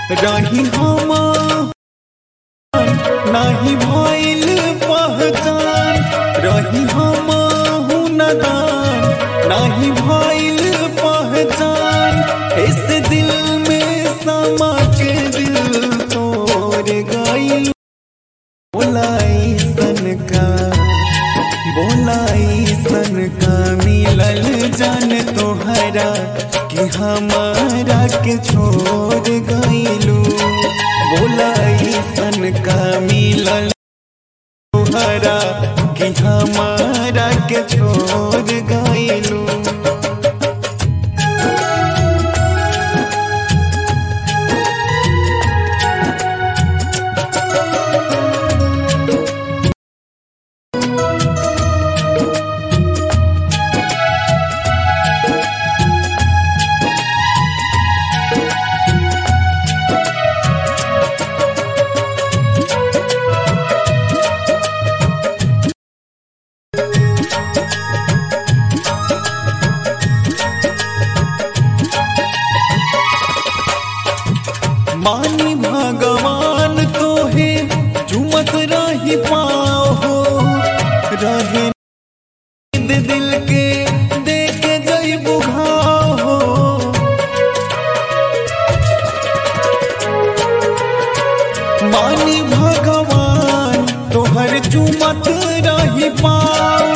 रही हम नाही भइल पहचान रही हम नदान नाही भइल पहचान इस दिल में समा के दिल तोड़ गई बोलाई सन का बोलाई सन का मिलल जान तोहरा कि हमारा के छोड़ गईलू बोलाई सन का मिलल तोहरा कि हमारा के छोड़ गईलू मानी भगवान तो है चुमत रही पाओ हो रहे नींद दिल के देख गई बुघाओ हो मानी भगवान तोहर चुमत रही पाओ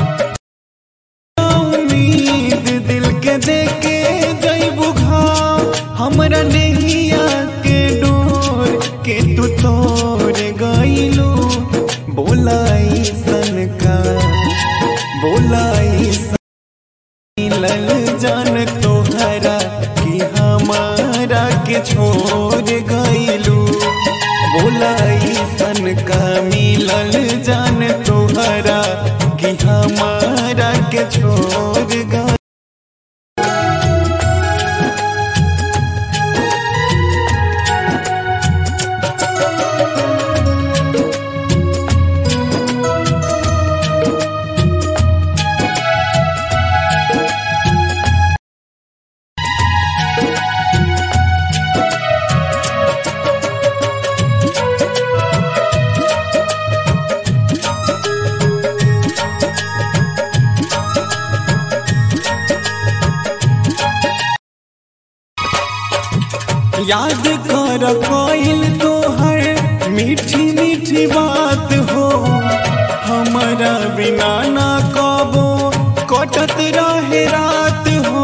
उम्मीद दिल के देके जईबू घाव हमरा नैया के डोर के तू तोड़ गईलू बोलाई सन का बोलाई सन मिलल जान तोहरा कि हमारा के छोड़ गईलू बोलाई सन का मिलल जान तोहरा कि हमारा के छोड़ गई याद कर कोइल तोहर मीठी मीठी बात हो हमारा बिना ना कबो कटत रहे रात हो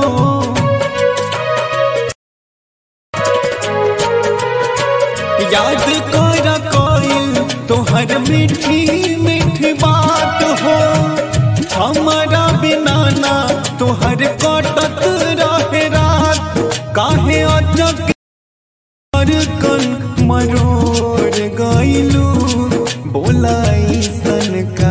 याद कर कोइल तोहर मीठी मीठी बात हो हमारा बिना ना तोहर कटत रहे रात काहे अचक और कन मरोड़ गईलू बोलाई सन का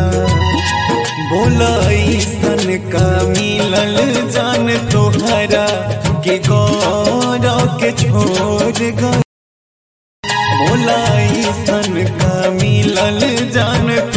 बोलाई सन का मिलल जान तोहरा के गौरव के छोड़ गई बोलाई सन का मिलल जान